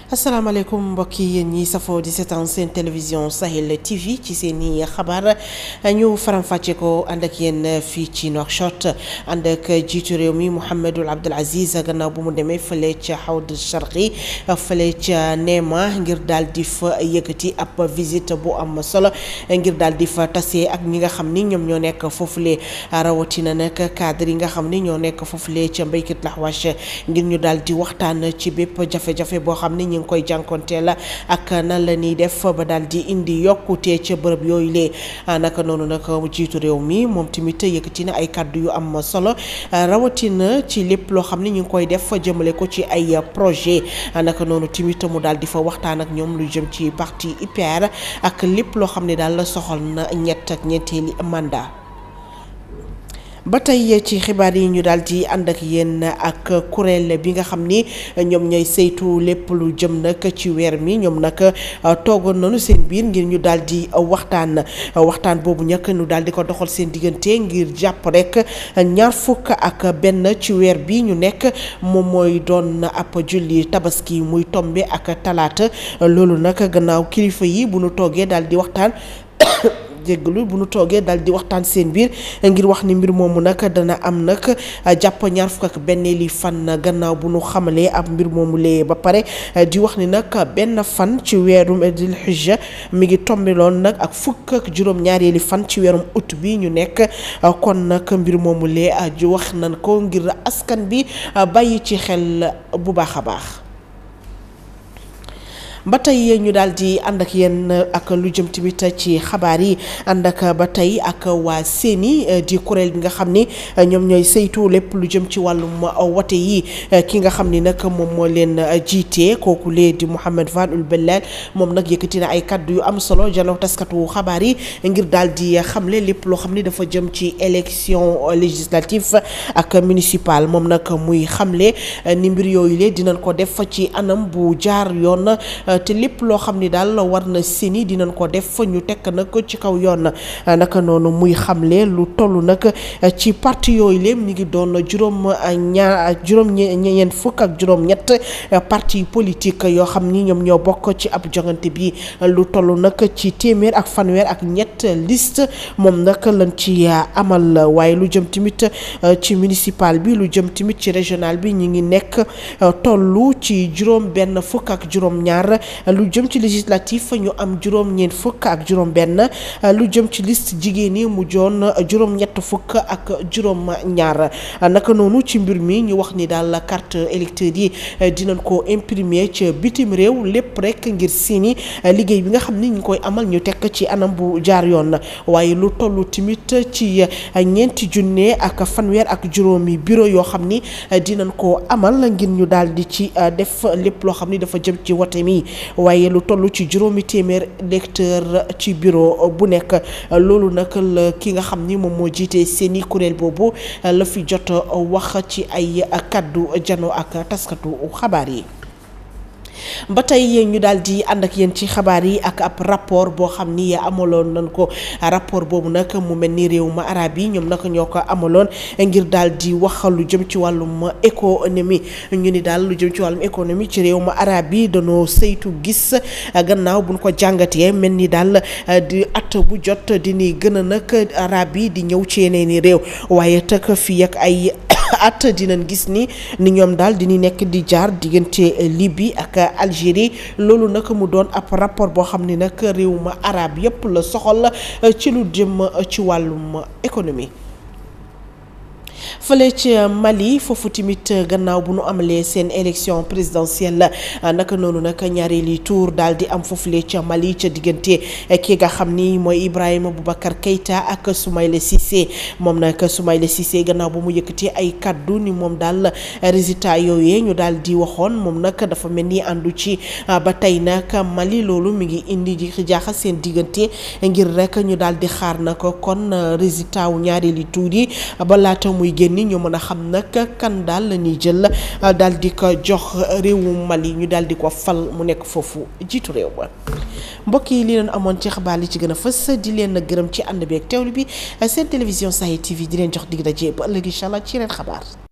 asalaamaaleykum mbokk yi yéen ñi safoo di seetaan seen télévision Sahel TV ci seen i xabaar ñu faram-fàcce ko ànd ak yéen fii ci Nouakchott ànd ak jiitu réew mi Mouhamadul Abdul Aziz gannaaw bu mu demee fële ca Hawd Sharqi fële ca Neema ngir daal di fa yëkkati ab visite bu am solo ngir daal di fa tase ak ñi nga xam ni ñoom ñoo nekk foofule rawatina nag cadre yi nga xam ni ñoo nekk foofule ca mbéykit laxwash ngir ñu daal di waxtaan ci bépp jafe-jafe boo xam ni ñu ngi koy jànkonteel ak nan la ñuy def ba daal di indi yokkute ca bërëb yooyu lee naka noonu nag jiitu réew mi moom tamit yëkkati na ay kàddu yu am solo rawatina ci lépp loo xam ne ñu ngi koy def jëmale ko ci ay projet naka noonu tamit mu daal di fa waxtaan ak ñoom lu jëm ci parti IPR ak lépp loo xam ne daal soxal na ñett ak ñeenteeli mandat. ba tey ci xibaar yi ñu daal di ànd ak yéen ak kuréel bi nga xam ni ñoom ñooy saytu lépp lu jëm nag ci weer mi ñoom nag toogoon nañu seen biir ngir ñu daal di waxtaan waxtaan boobu ñàkk ñu daal di ko doxal seen diggante ngir jàpp rek ñaar fukk ak benn ci weer bi ñu nekk moom mooy doon ab julli tabaski muy tombe ak talaata loolu nag gannaaw kilifa yi bu nu toogee daal di waxtaan. jéggalu bu nu toogee daal di waxtaan seen biir ngir wax ni mbir moomu nag dana am nag jàpp ñaar fukk ak benn li fan gannaaw bu nu xamalee ab mbir moomu lee ba pare di wax ni nag benn fan ci weerum dil hijja mi ngi tombeloon nag ak fukk ak juróom-ñaareeli fan ci weerum ut bi ñu nekk kon nag mbir moomu lee ji wax nañ ko ngir askan bi bàyyi ci xel bu baax a baax. ba tey ñu daal di ànd ak yéen ak lu jëm tamit ci xabaar yi ànd ak ba tey ak waa seeni di kuréel bi nga xam ni ñoom ñooy saytu lépp lu jëm ci wàllum wote yi ki nga xam ni nag moom moo leen jiite kooku lee di Mouhamed Fadul Bellal moom nag yëkkati na ay kaddu yu am solo jalaw taskatu xabaar yi ngir daal di xamle lépp loo xam ni dafa jëm ci élection législative ak municipal moom nag muy xamle ni mbir yooyu lee dinañ ko def ci anam bu jaar yoon. te lépp loo xam ni daal war na seeni dinañ ko def ñu tekk nag ci kaw yoon naka noonu muy xamle lu toll nag ci parti yooyu lépp ñu ngi doon juróom ñaar juróom ñeent fukk ak juróom ñett parti politique yoo xam ni ñoom ñoo bokk ci ab jongante bi lu toll nag ci téeméer ak fanweer ak ñett liste moom nag lañ ci amal waaye lu jëm tamit ci municipal bi lu jëm tamit ci régional bi ñu ngi nekk tollu ci juróom benn fukk ak juróom ñaar lu jëm ci législatif ñu am juróom ñeent fukk ak juróom benn lu jëm ci liste jigéen ñi mu joon juróom ñett fukk ak juróom ñaar naka noonu ci mbir mi ñu wax ni daal carte électeur yi dinañ ko imprimer ci bitim réew lépp rek ngir seeni liggéey bi nga xam ni ñu koy amal ñu tekk ci anam bu jaar yoon waaye lu tollu tamit ci ñeenti junne ak fanweer ak juróomi bureau yoo xam ni dinañ ko amal ngir ñu daal di ci def lépp loo xam ni dafa jëm ci wote mi waaye lu toll ci juróomi téeméer lecteur ci bureau bu nekk loolu nag la ki nga xam ni moom moo jiite seeni kuréel boobu la fi jot wax ci ay kaddu jano ak taskatu xabaar yi. ba tey ñu daal di ànd ak yéen ci xabaar yi ak ab rapport boo xam ni amaloon nañ ko rapport boobu nag mu mel ni réew ma arab yi ñoom nag ñoo ko amaloon ngir daal di wax lu jëm ci wàllum économie ñu ni daal lu jëm ci wàllum économie ci réew ma arab yi dañoo saytu gis gannaaw buñ ko jàngatee mel ni daal di at bu jot di ni gën a nag arab yi di ñëw ci yeneen i réew waaye tëkk fii ak ay. at dinañ gis ni ni ñoom daal dina nekk di jaar diggante Libye ak Algérie loolu nag mu doon ab rapport boo xam ne nag réew ma arab yépp la soxal ci lu jëm ci wàllum économie fële ci Mali foofu tamit gannaaw bu nu amalee seen élection présidentielle naka noonu nag ñaareeli tour daal di am foofule ca Mali ca diggante ki nga xam ni mooy Ibrahima Boubacar Keïta ak Soumaïla Cissé moom nag Soumaïla Cissé gannaaw bu mu yëkkati ay kaddu ni moom daal résultat yooyee ñu daal di waxoon moom nag dafa mel ni àndu ci ba tey nag Mali loolu mi ngi indi di jaaxal seen diggante ngir rek ñu daal di xaar nag kon résultat wu ñaareeli tour yi ba laata muy génn ni ñu mën a xam nag kan daal la ñuy jël daal di ko jox réewu Mali ñu daal di ko fal mu nekk foofu jiitu réew ba mbokk yi li leen amoon ci xabaar li ci gën a fës di leen gërëm ci ànd bi ak teewlu bi seen télévision Sahel TV di leen jox dig daje ba ëllëg incha allah ci yeneen xabaar.